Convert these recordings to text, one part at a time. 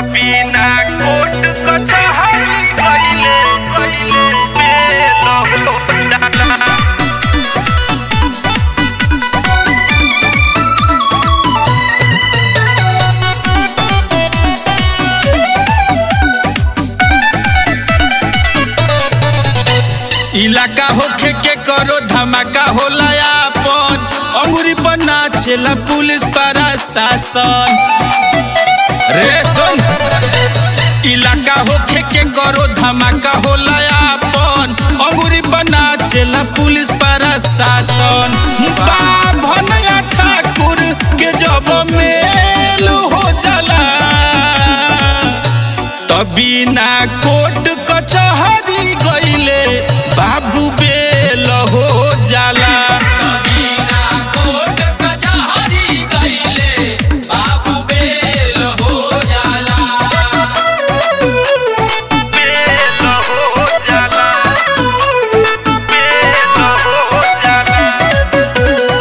बिना कोट कचहरी कइले कइले बेल हो जाला इलाका होखे के करो धमाका होला आपन अंगुरी पर नाचेला पुलिस प्रशासन रे सुन इलाका होखे के करो धमाका होला आपन अंगुरी पर नाचेला पुलिस प्रशासन बाभनया ठाकुर के जब मेल हो जाला तभी ना कोर्ट कचहरी गईले बाबू बेल हो जाला बेल हो जाला बेल हो जाला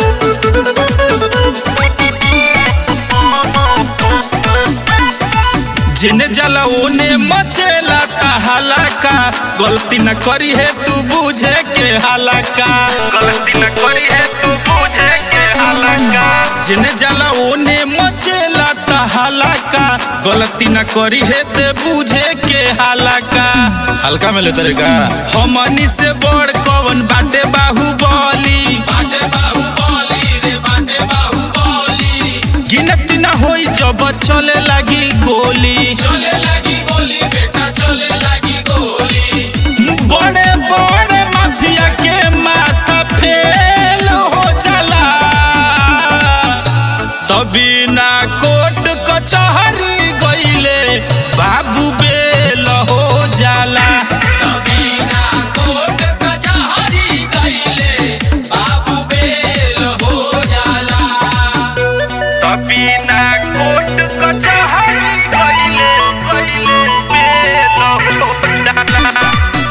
जिने जाला ओने मचेला हलाका गलती न करी है तू बुझे के हलाका गलती न करी है तू बुझे के हालाका जिने जाला ओने मचेला हलाका गलती न करी है ते बुझे के हलाका हल्का में ले तरीका हमनी से बड़ कवन बाटे बाहुबली गिनती ना होई जब चले लगी गोली बड़े बड़े माफिया के माथा फेल हो जाला तभी ना कोर्ट कचहरी गईले बाबू बेल हो जाला बिना कोट कचहरी कइले कइले बेल हो जाला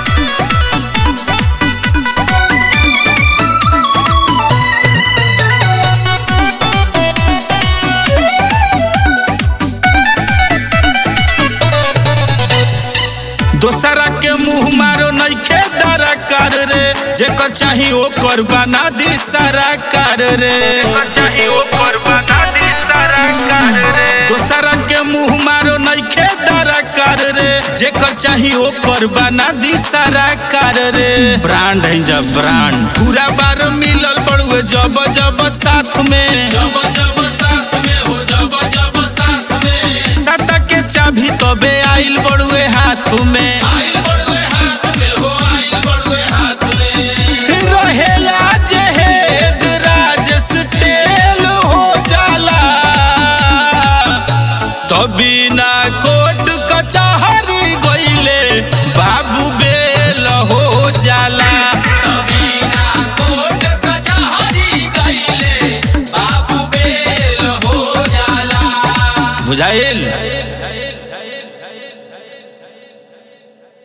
दोसरा के मुंह मारो नइखे दरकार रे जेकर चाही ओकर बना दी सरकार रे चाही ओकर बना दी सारा कार रे दोसरा के मुंह मारो नइखे दरकार रे जेकर चाही ओकर बना दी सरकार रे ब्रांड है जब ब्रांड पूरा बार मिलल बड़ुए जब जब साथ में साता के चाभी तबे आइल बड़ुए हाथ में रहेला जे हेड राजेश टेल हो जाला तभी ना कोर्ट कचहरी गईले बाबू बेल हो जाला बुझाए